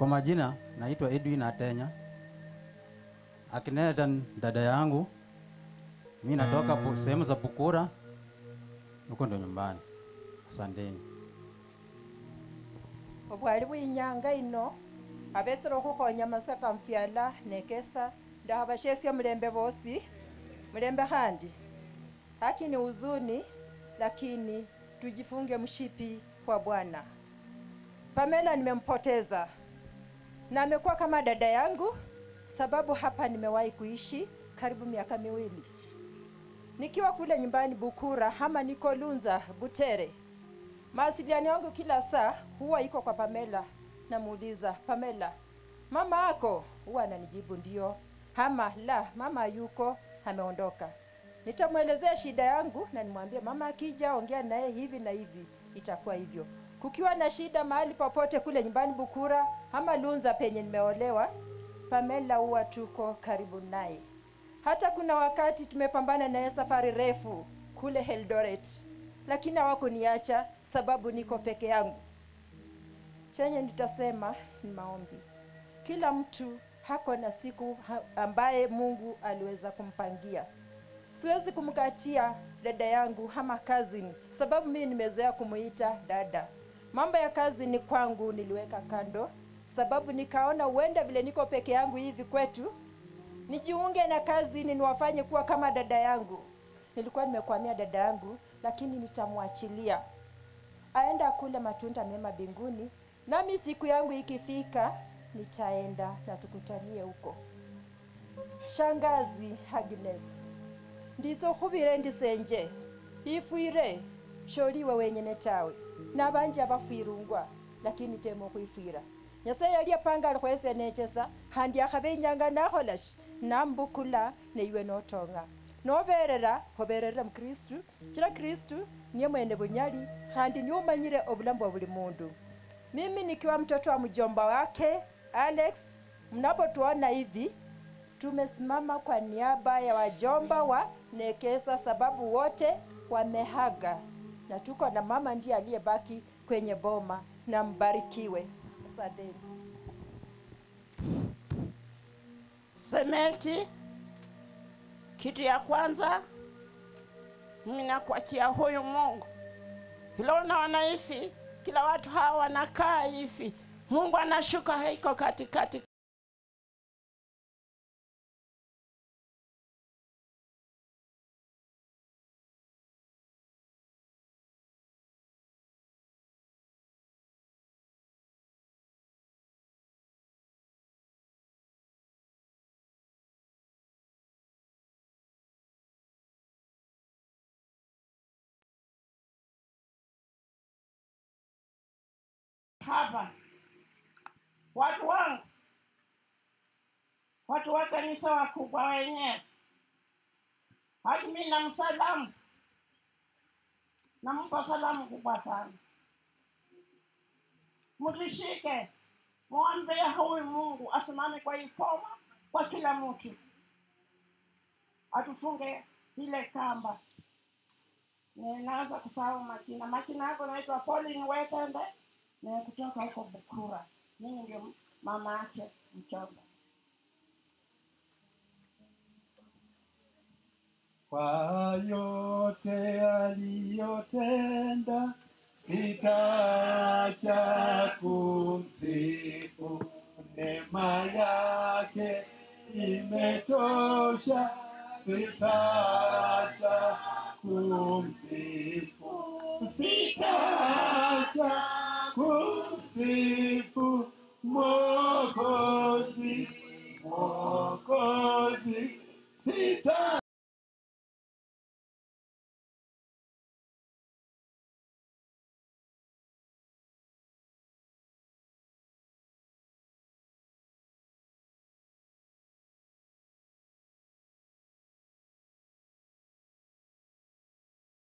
Kwa majina naitwa Edwin Atenya. Akineta dada yangu, mi natoka pu- sehemu za Pukura, huko ndo nyumbani. Asanteni. obwali bwinyanga ino abetsere khukhonya masaka mfyala nekesa ndakhabashesia mulembe bosi mulembe khandi haki ni huzuni lakini tujifunge mshipi kwa bwana pamela nimempoteza na amekuwa kama dada yangu sababu hapa nimewahi kuishi karibu miaka miwili nikiwa kule nyumbani bukura ama niko lunza butere mawasiliano yangu kila saa huwa iko kwa Pamela. Namuuliza Pamela, mama ako? Huwa ananijibu ndio, ama la, mama yuko ameondoka. Nitamwelezea shida yangu na nimwambie mama akija, ongea naye hivi na hivi, itakuwa hivyo. Kukiwa na shida mahali popote kule nyumbani Bukura ama Lunza penye nimeolewa, Pamela huwa tuko karibu naye. Hata kuna wakati tumepambana naye safari refu kule Eldoret, lakini hawakuniacha sababu niko peke yangu. Chenye nitasema ni maombi. Kila mtu hako na siku ha- ambaye Mungu aliweza kumpangia. Siwezi kumkatia dada yangu ama cousin, sababu mimi nimezoea kumuita dada. Mambo ya kazi ni kwangu niliweka kando, sababu nikaona huenda vile niko peke yangu hivi kwetu nijiunge na kazi ni niwafanye kuwa kama dada yangu. Nilikuwa nimekwamia dada yangu, lakini nitamwachilia aenda kule matunda mema mbinguni, nami siku yangu ikifika nitaenda na tukutanie huko. Shangazi Agnes, ndizo khubire ndisenje ifwire sholiwe wenyene tawe nabanje abafwirungwa lakini tema okhwifwira nyasaye yali apanga alikhwese nechesa handi akhabe inyanga nakhola shi nambukula neiwe notonga noberera khoberera mukristu chira kristu niye mwene bunyali khandi niye umanyire obulamu bwa buli mundu mimi nikiwa mtoto wa mjomba wake alex mnapotuona hivi tumesimama kwa niaba ya wajomba wa Nekesa sababu wote wamehaga, na tuko na mama ndiye aliyebaki kwenye boma, na mbarikiwe. Asanteni. Semeji, kitu ya kwanza mimi nakuachia huyu Mungu. Hilo unaona hivi, kila watu hawa wanakaa hivi, Mungu anashuka haiko katikati hapa. Watu wangu, watu wa kanisa wakubwa wenyewe, hadi mimi namsalamu, nampa salamu kubwa sana. Mtishike, mwambie huyu Mungu asimame kwa ikoma kwa kila mtu, atufunge ile kamba. Ninaanza kusahau makina. Makina yako naitwa Pauline Wetende na kutoka huko Bukura. Mimi ndio mama yake mchomba. Kwa yote aliyotenda, sitaacha kumsifu. Neema yake imetosha, sitaacha kumsifu. Sitaacha kumsifu Mwokozi, Mwokozi, sita